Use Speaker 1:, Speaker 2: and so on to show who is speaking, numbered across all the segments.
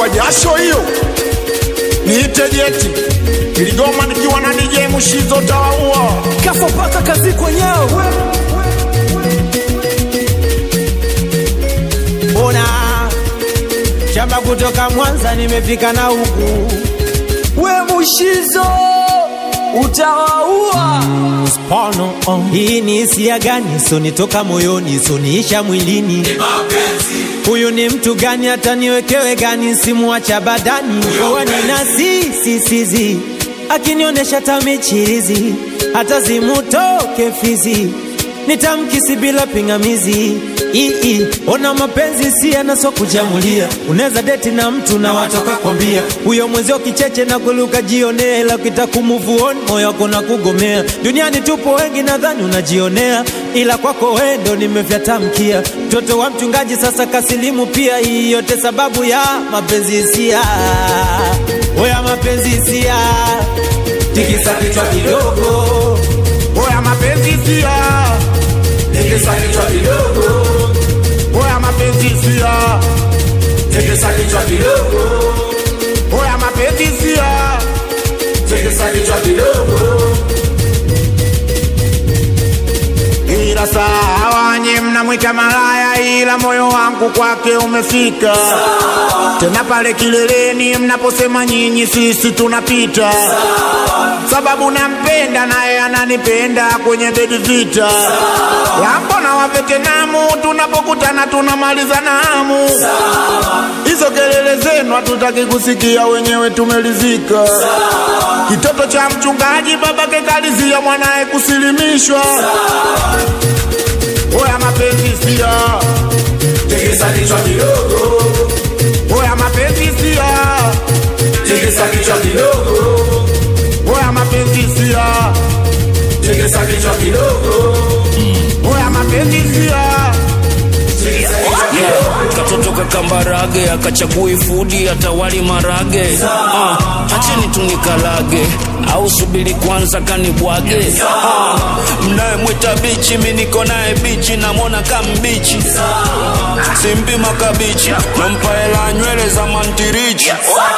Speaker 1: kwa jasho hiyo niite jeti iligoma nikiwa na DJ Mushizo tawaua
Speaker 2: kafa paka kazi kwenyewe
Speaker 3: Ona shamba kutoka Mwanza nimefika na huku
Speaker 2: we mushizo utawaua
Speaker 3: Spano, oh. Hii ni hisia gani sonitoka moyoni soniisha mwilini huyu ni mtu gani hata niwekewe gani simuacha badani wani na sisisizi akinionyesha tamichirizi hata zimutoke fizi nitamkisi bila pingamizi Ii, ona mapenzi si yanaso kujamulia unaweza deti na mtu na watoka kwambia huyo mwenzio kicheche na kuluka jionea ila ukita kumuvuoni moyo wako na kugomea duniani tupo wengi nadhani unajionea ila kwako wendo nimefyatamkia mtoto wa mchungaji sasa kasilimu pia hii yote sababu ya mapenzi hisia oya mapenzi hisia tikisa kichwa kidogo
Speaker 1: oya mapenzi sia
Speaker 3: tikisa kichwa kidogo
Speaker 1: oya mapenzi sia
Speaker 3: tikisa kichwa kidogo
Speaker 1: oya mapenzi sia
Speaker 3: tikisa kichwa kidogo
Speaker 1: ila sawa nye mnamwita malaya ila moyo wangu kwake umefika tena pale kileleni mnaposema nyinyi sisi tunapita sababu nampenda naye ananipenda kwenye bedi vita lambo na wavetenamu tunapokutana tunamaliza namu hizo kelele zenu hatutaki kusikia wenyewe tumelizika kitoto cha mchungaji babake kalizia mwanaye kusilimishwa oya mapenzi sia
Speaker 3: tikisa kichwa kidogo
Speaker 1: oya mapenzi sia
Speaker 3: tikisa kichwa kidogo
Speaker 1: oya mapenzi sia
Speaker 3: tikisa kichwa kidogo
Speaker 1: oya mapenzi sia
Speaker 4: Yeah, katoto kakambarage akachagui fudi atawali marage uh, acheni tunikalage au subiri kwanza kanibwage uh, mnayemwita bichi mi niko naye bichi namwona kambichi simpi makabichi nampa hela nywele za mantirichi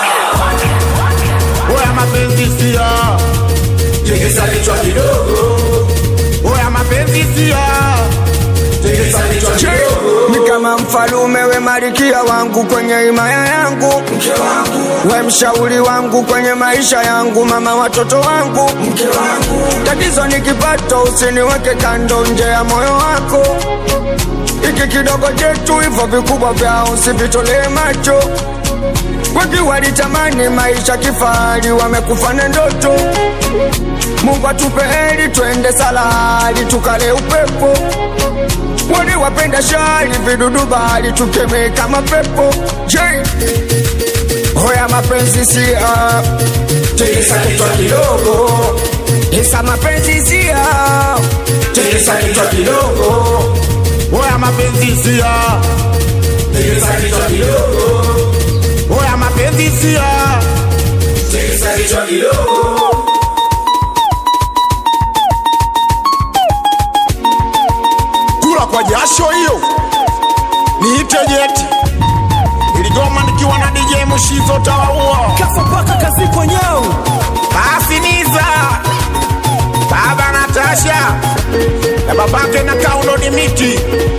Speaker 1: oya mapenzi sia
Speaker 3: tikisa kichwa kidogo
Speaker 1: oya mapenzi sia
Speaker 3: tikisa kichwa kidogo
Speaker 5: ni kama mfalume we marikia wangu kwenye himaya yangu we mshauri wangu kwenye maisha yangu mama watoto wangu tatizo ni kipato usiniweke kando nje ya moyo wako iki kidogo chetu hivyo vikubwa vyao usivitolee macho wengi walitamani maisha kifahari wamekufa na ndoto mungu atupe heri twende salari tukale upepo wale wapenda shari vidudu bahari tukemee kama pepo J hoya mapenzi sia
Speaker 3: tikisa kichwa kidogo
Speaker 5: isa mapenzi sia
Speaker 3: tikisa kichwa kidogo
Speaker 1: oya mapenzi sia
Speaker 3: tikisa kichwa kidogo
Speaker 1: oya mapenzi sia
Speaker 3: tikisa kichwa kidogo
Speaker 1: kula kwa jasho hiyo niite jeti iligoma nikiwa na DJ Mushizo tawaua
Speaker 2: kafa paka kazi kwenyewe
Speaker 1: basi niza baba Natasha na babake na kaundo ni miti